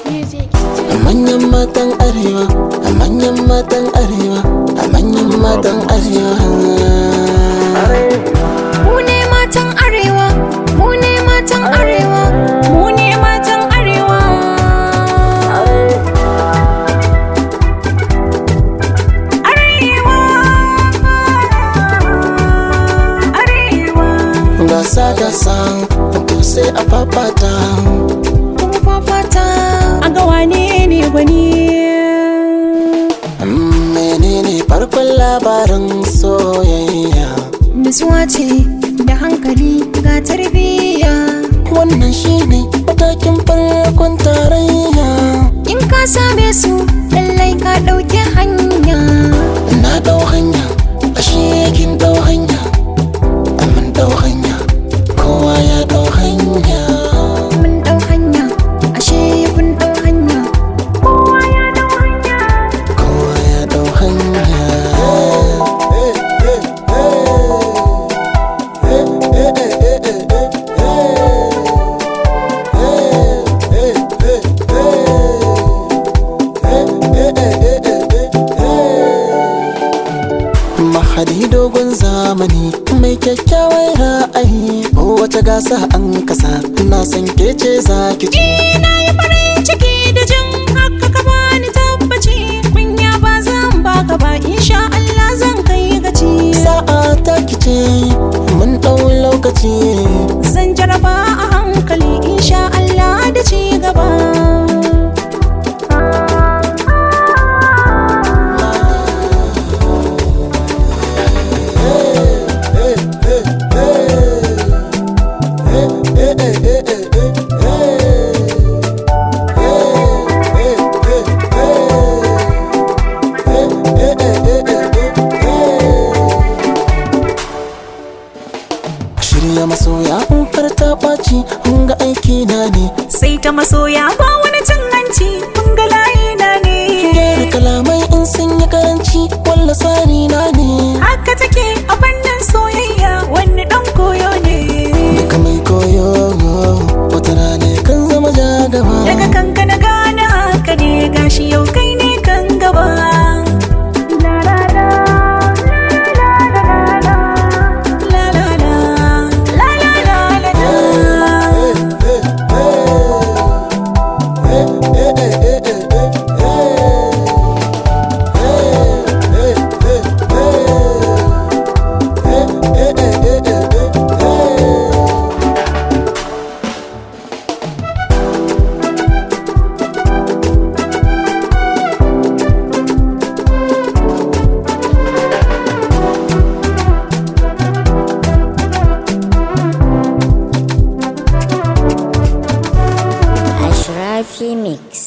music. a manyan matan arewa a manyan matan arewa a manyan matan arewa Mu ne matan arewa, mu ne matan arewa, mu ne matan arewa. Arewa, arewa. gasa gasa to sai a fafata Kuma fafata. a ga wane ne gwani Mm, menene farkon labarin soyayya Nutsuwa ce da hankali ga tarbiyya. wannan shine matakin farkon tarayya In ka same su, lallai ka ɗauki hanya. na dau hanya ashe kin dau hanya amin dau hanya kowa ya dau hanya Mun ɗau hanya, ashe kun ɗau hanya. Kowa ya ɗau hanya. kowa ya dau hanya mahadi dogon zamani mai kyakkyawar ra'ayi wata gasa an kasa na san ke ce za ki ci na yi farin ciki da jin haka ka bani tabbaci kunya ba zan baka ba insha Allah zan kai gaci sa'a ta kice mun ɗau lokaci zan jaraba a hankali insha Allah da ci gaba shirya masoya in farta ɓaci in ga aiki na ne sai ta masoya ba wani cin hanci kun ga layi na ne gyara kalamai in sun yi karanci walla sani na ne haka take a fannin soyayya wani dan koyo ne daga mai koyo wata rana kan zama jagaba daga kanka na gane haka ne gashi yau kai ne kan gaba La la la, la la la la la. Ashrafi Mix.